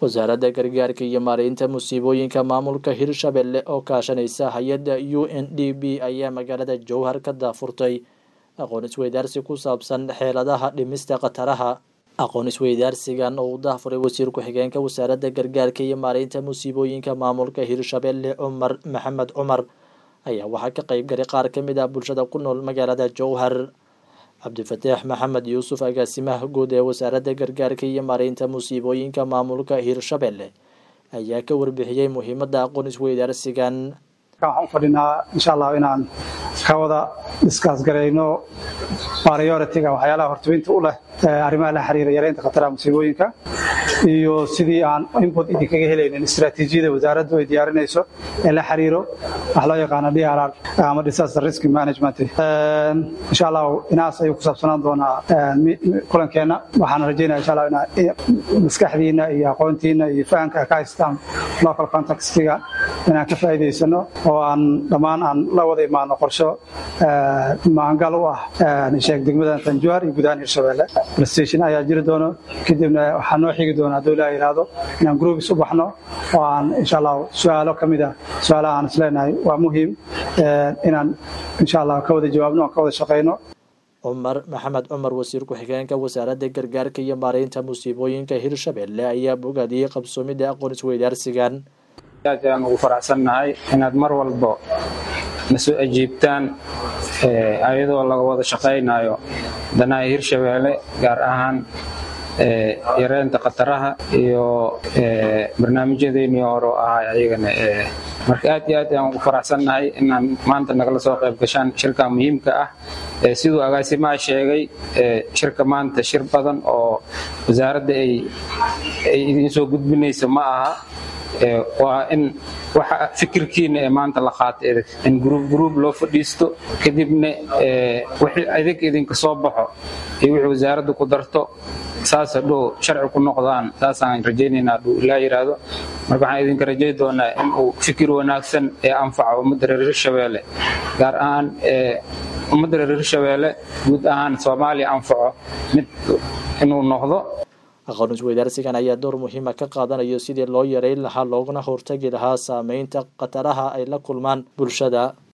wasaaradda gargaarka iyo maareynta musiibooyinka maamulka hirshabelle oo kaashanaysa hay-adda u n d b ayaa magaalada jowhar ka daafurtay aqoon isweydaarsi ku saabsan xeeladaha dhimista khataraha aqoon isweydaarsigan oo uu daafuray wasiir ku-xigeenka wasaaradda gargaarka iyo maareynta musiibooyinka maamulka hirshabelle cumar maxamed cumar ayaa waxaa ka qeyb galay qaar ka mid ah bulshada ku nool magaalada jowhar cabdifataax maxamed yuusuf agaasimaha guud ee wasaaradda gargaarka iyo maareynta musiibooyinka maamulka hirshabelle ayaa ka warbixiyey muhiimadda aqoon isweydaarsigan waxaan u fadhinaa insha allah inaan ka wada diskaas garayno prioritiga waxyaalaha hortobinta u leh arrimaha la xiriira yareynta khataraha musiibooyinka iyo sidii aan input idinkaga helaynin istaraatiijiyada wasaaraddu ay diyaarinayso ee la xiriiro wax loo yaqaano drr ama disaster risk management insha allah inaas ayuu ku saabsanaan doonaa kulankeenna waxaan rajaynaya insha allah inaa maskaxdiina iyo aqoontiina iyo fahamka ka haystaan local contextiga inaan ka faa'iidaysano oo aan dhammaan aan la wada imaano qorsho maangal u ah sheeg degmada tanjuar iyo gudahaan hirshabelle prestation ayaa jiri doono kadibna waxaa noo xigi doona hadduu ilaah yidhaahdo inaan groupis u baxno oo aan insha allah su-aalo ka mid ah su-aalaha aan isleenahay waa muhiim inaan insha allah ka wada jawaabno aan ka wada shaqayno cumar maxamed cumar wasiir ku-xigeenka wasaaradda gargaarka iyo maareynta musiibooyinka hirshabelle ayaa bogaadiyey qabsoomidda aqoon isweydaarsigan aad ayaan ugu faraxsannahay inaad mar walbo na soo ajiibtaan ayadoo laga wada shaqaynayo danaha hirshabeelle gaar ahaan yareynta khataraha iyo barnaamijyadeennii hore oo ahay ayagana marka aad iyo aad ayaan ugu faraxsannahay inaan maanta nagala soo qayb gashaan shirka muhiimka ah siduu agaasimaha sheegay shirka maanta shir badan oo wasaaradda ay idiin soo gudbinayso ma aha waa in waxa fikirkiina ee maanta la qaata edeg in gruub gruub loo fadhiisto kadibna wixii adig idinka soo baxo iyo wixii wasaaradda ku darto saas hadhow sharci ku noqdaan saasaan rajaynaynaa hadhuu ilaa yidhaahdo marka waxaan idinka rajay doonaa in uu fikir wanaagsan ee anfaca ummadda reer hirshabeelle gaar ahaan ummadda reer hirshabeelle guud ahaan soomaaliya anfaco mid inuu noqdo aqoon isweydaarsigan ayaa door muhiima ka qaadanayo sidii loo yareyn lahaa looguna hortagi lahaa saameynta khataraha ay la kulmaan bulshada